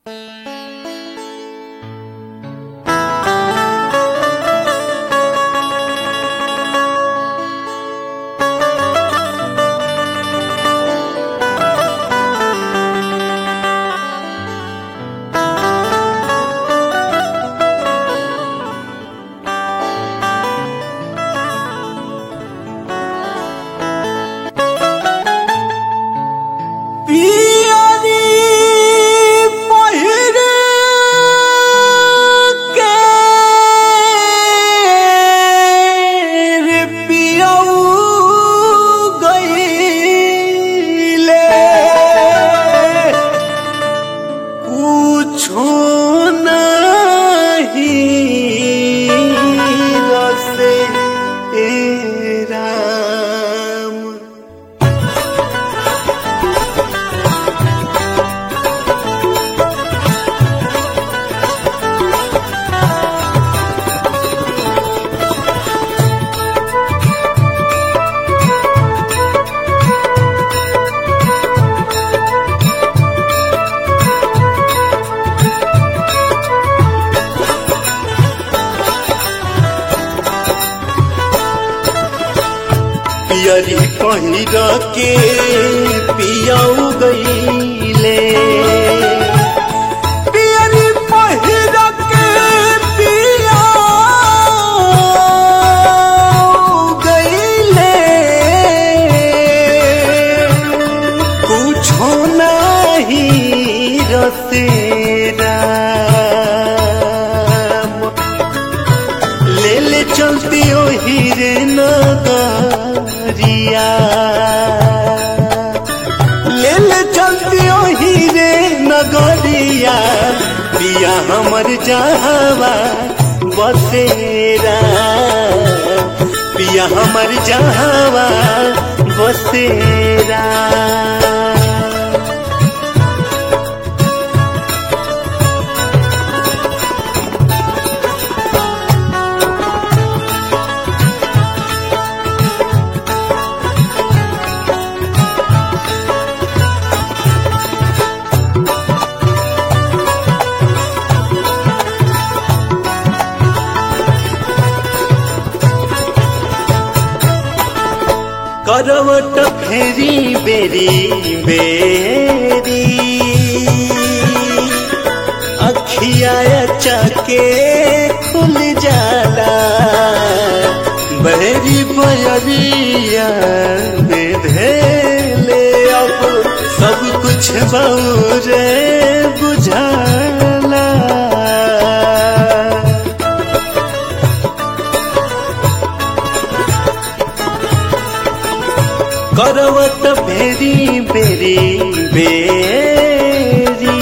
कुछो नहीं रसे ए राम पियरी पहिर के पियाऊ गईले पियरी पहिर के पियाऊ गईले कुछो नहीं रसेरा ले ले चलती ओ हीरे नगरिया ले ले चलती ओ हीरे नगरिया पिया हमर जहावा बसेरा पिया हमर जहावा बसेरा करवट फेरी बेरी बेरी अखिया चके खुल जाला बहरी बयरिया बेधेले अब सब कुछ बौरे बुझाला करवत बेरी बेरी बेरी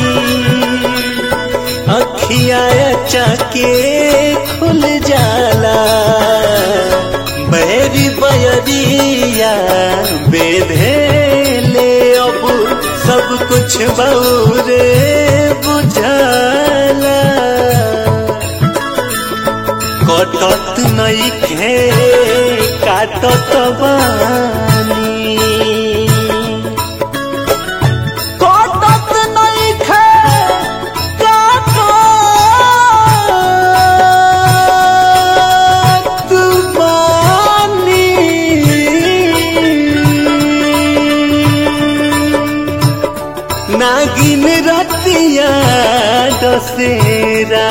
अखिया चके खुल जाला बेरी बयरिया बेधेले अब सब कुछ बौरे बुझाला कटत नइखे काटत बानी कटत नइखे काटत बानी नागिन रतिया दसेरा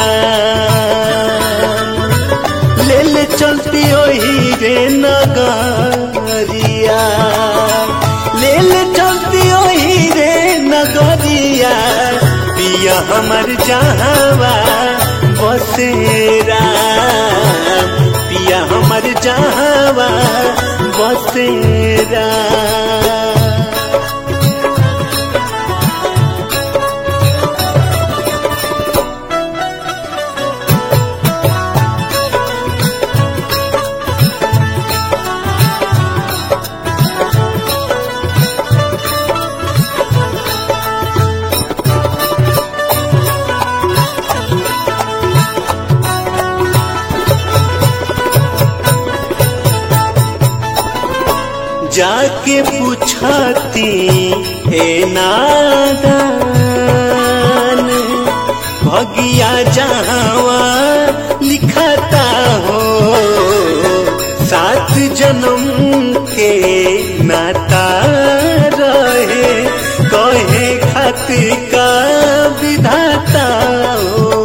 ले ले चलती ओही रे नगरिया ले ले चलती ओही रे नगरिया पिया हमर जहावा बसेरा पिया हमर जहावा बसेरा जाके पूछती हे नादान का विधाता हो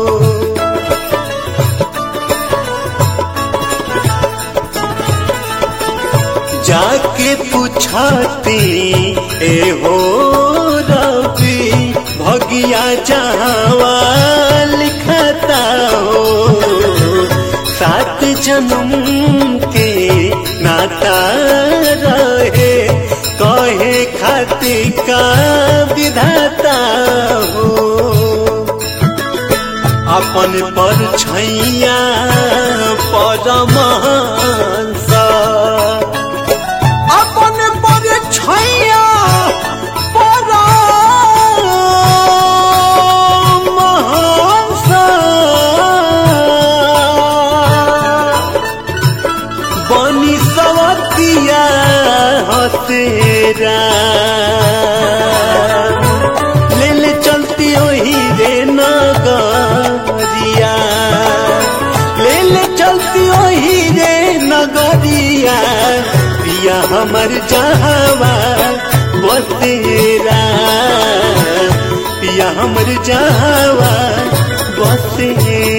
जाके पूछती ए हो रवि भगिया जावा लिखता हो सात जन्म के नाता रहे कहे खाती का विधाता हो अपन पर छैया परमहंस अपन पर छैया परमहंस बनी सवतिया हतेरा ले ले चलती ओही रे नगरिया ले ले चलती ओही रे नगरिया पिया हमर जहावा बसेरा पिया हमर जहावा बसेरा